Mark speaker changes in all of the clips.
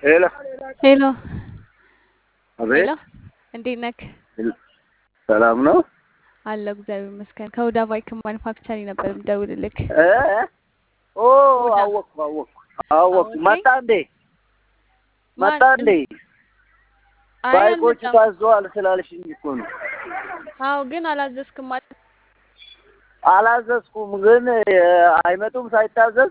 Speaker 1: ሄሎ
Speaker 2: ሄሎ
Speaker 1: አቤት
Speaker 2: ሄሎ፣ እንዴት ነክ?
Speaker 1: ሰላም ነው
Speaker 2: አለሁ እግዚአብሔር ይመስገን። ከሁዳ ባይክ ማኒፋክቸሪ ነበር የምደውልልክ።
Speaker 1: እ ኦ
Speaker 2: ሁዳ
Speaker 1: አወቅኩ አወቅኩ አወቅኩ
Speaker 2: አወቀኝ።
Speaker 1: መጣ እንዴ
Speaker 2: ማን
Speaker 1: መጣ እንዴ
Speaker 2: አይ
Speaker 1: ባይኮቹ
Speaker 2: አልመጣም።
Speaker 1: ታዘዋል ስላልሽኝ እኮ ነው
Speaker 2: አዎ ግን አላዘዝክም ማለት
Speaker 1: አላዘዝኩም ግን እ፣ አይመጡም ሳይታዘዝ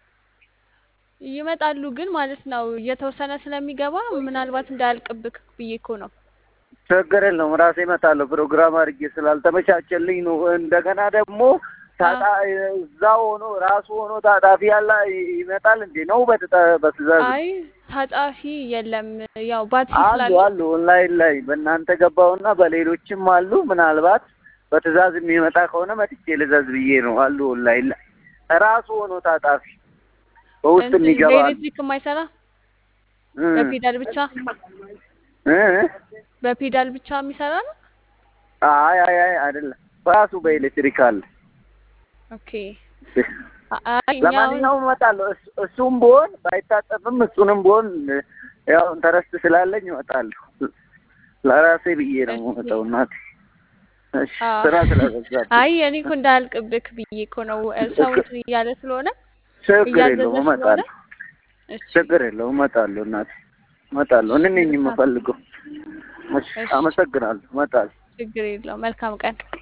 Speaker 2: ይመጣሉ ግን ማለት ነው እየተወሰነ ስለሚገባ ምናልባት እንዳያልቅብክ ብዬ እኮ ነው።
Speaker 1: ችግር የለውም ራሴ እመጣለሁ ፕሮግራም አድርጌ ስላልተመቻቸልኝ ነው እንደገና ደግሞ ታጣ
Speaker 2: አዎ
Speaker 1: እዛ ሆኖ ራሱ ሆኖ ታጣፊ ያለ ይመጣል እንዴ ነው በትዕዛ- በትእዛዝ
Speaker 2: አይ ታጣፊ የለም። ያው ባትሪ
Speaker 1: አሉ
Speaker 2: ስላለ
Speaker 1: አሉ ኦንላይን ላይ በእናንተ ገባውና በሌሎችም አሉ። ምናልባት በትእዛዝ የሚመጣ ከሆነ መጥቼ ልዘዝ ብዬ ነው። አሉ ኦንላይን ላይ ራሱ ሆኖ ታጣፊ በውስጥ
Speaker 2: እንትን
Speaker 1: የሚገባ አሉ።
Speaker 2: በኤሌክትሪክ የማይሰራ
Speaker 1: እ
Speaker 2: በፔዳል ብቻ
Speaker 1: እ
Speaker 2: በፔዳል ብቻ የሚሰራ ነው።
Speaker 1: አይ አይ አይ አይደለም ራሱ በኤሌክትሪክ አለ።
Speaker 2: ኦኬ አይ እኛ አሁን
Speaker 1: ለማንኛውም እመጣለሁ። እሱ- እሱም ቢሆን ባይታጠፍም እሱንም ቢሆን ያው ኢንተረስት ስላለኝ እመጣለሁ። ለራሴ ብዬ ነው
Speaker 2: እሺ
Speaker 1: የምመጣው እናቴ። እሺ
Speaker 2: አዎ
Speaker 1: ስራ ስለበዛብኝ
Speaker 2: አይ እኔ እኮ እንዳያልቅብክ ብዬ እኮ ነው። ሰው
Speaker 1: ችግር
Speaker 2: እንትን እያለ ስለሆነ
Speaker 1: ችግር
Speaker 2: እያዘዘ
Speaker 1: የለውም
Speaker 2: ስለሆነ
Speaker 1: እመጣለሁ።
Speaker 2: እሺ
Speaker 1: ችግር የለውም እመጣለሁ እናቴ እመጣለሁ።
Speaker 2: እሺ
Speaker 1: እኔ ነኝ
Speaker 2: መልካም
Speaker 1: የምፈልገው። እሺ
Speaker 2: እሺ
Speaker 1: አመሰግናለሁ። እመጣለሁ።
Speaker 2: ችግር የለውም። መልካም ቀን